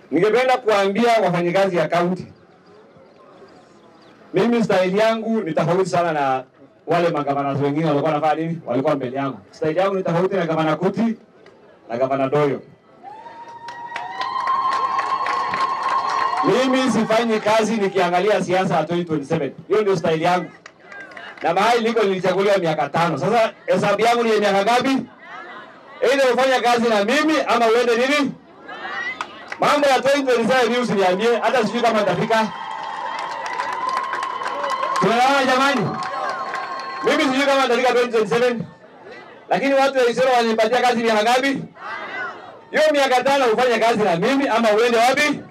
Ningependa kuambia wafanyikazi ya kaunti, mimi staili yangu ni tofauti sana na wale magavana wengine walikuwa wanafanya nini, walikuwa mbele yangu. Staili yangu ni tofauti na gavana Kuti na gavana Doyo. Mimi sifanyi kazi nikiangalia siasa ya 2027. Hiyo ndio staili yangu, na mahali niko nilichaguliwa miaka tano. Sasa hesabu yangu ni ya miaka ngapi? Aidha ufanya kazi na mimi ama uende nini Mambo ya 2027 mimi usiniambie, hata sijui kama nitafika. Tunaelewana jamani? Mimi sijui kama nitafika 2027. Lakini watu wa Isero walinipatia kazi miaka ngapi? Hiyo miaka tano ufanye kazi na mimi ama uende wapi?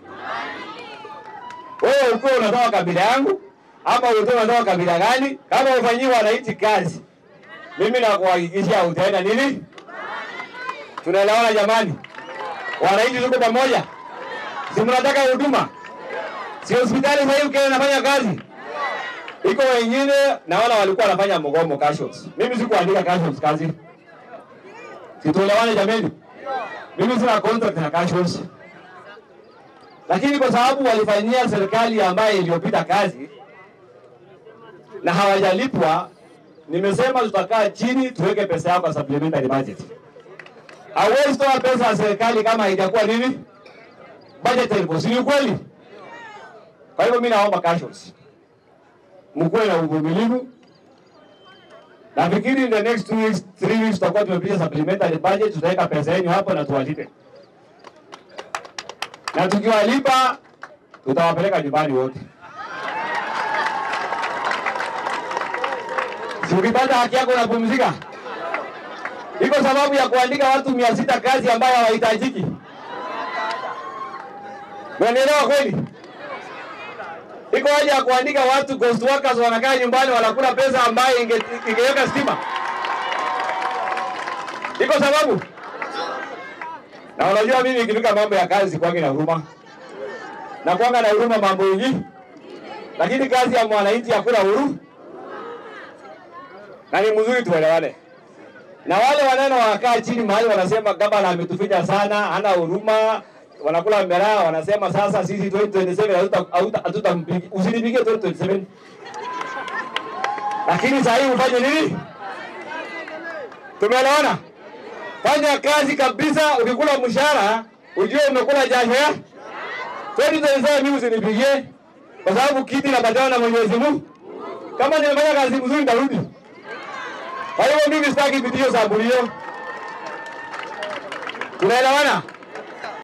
Wewe uko unatoka kabila yangu ama uko unatoka kabila gani? Kama ufanyiwa wananchi kazi, mimi nakuhakikishia utaenda nini? Tunaelewana jamani? Wananchi tuko pamoja. Si mnataka huduma? Si hospitali sasa hivi Kenya nafanya kazi. Iko wengine na wala walikuwa wanafanya mgomo casuals. Mimi sikuandika casuals kazi. Situelewane jameni. Mimi sina contract na casuals. Lakini kwa sababu walifanyia serikali ambayo iliyopita kazi na hawajalipwa, nimesema tutakaa chini tuweke pesa yao kwa supplementary budget. Hauwezi toa pesa ya serikali kama haijakuwa nini budget ilipo, si kweli? Kwa hivyo mimi naomba cautions, mkuwe na uvumilivu. Nafikiri in the next two weeks, three weeks tutakuwa tumepitisha supplementary budget, tutaweka pesa yenu hapo na tuwalipe, na tukiwalipa tutawapeleka nyumbani wote. Si ukipata haki yako unapumzika? Iko sababu ya kuandika watu mia sita kazi ambayo hawahitajiki. Unanielewa kweli? Iko haja ya kuandika watu ghost workers wanakaa nyumbani wanakula pesa ambayo inge, ingeweka stima. Iko sababu? Na unajua mimi ikifika mambo ya kazi kwangi na huruma. Na kwanga na huruma mambo yengi. Lakini kazi ya mwananchi hakuna huru. Na ni mzuri tuelewane na wale wanene wakaa chini mahali wanasema gavana ametufinya sana, hana huruma, wanakula miraa, wanasema sasa sisi 2027 hatutampigia, usinipigie 2027. Lakini sasa hivi ufanye nini? Tumeelewana? Fanya kazi kabisa, ukikula mshahara ujue umekula jasho ya 2027. Mimi usinipigie kwa sababu kiti napatiwa na Mwenyezi Mungu. Kama nimefanya kazi mzuri nitarudi. Kwa hivyo mimi sitaki vidio za bulio. Tunaelewana?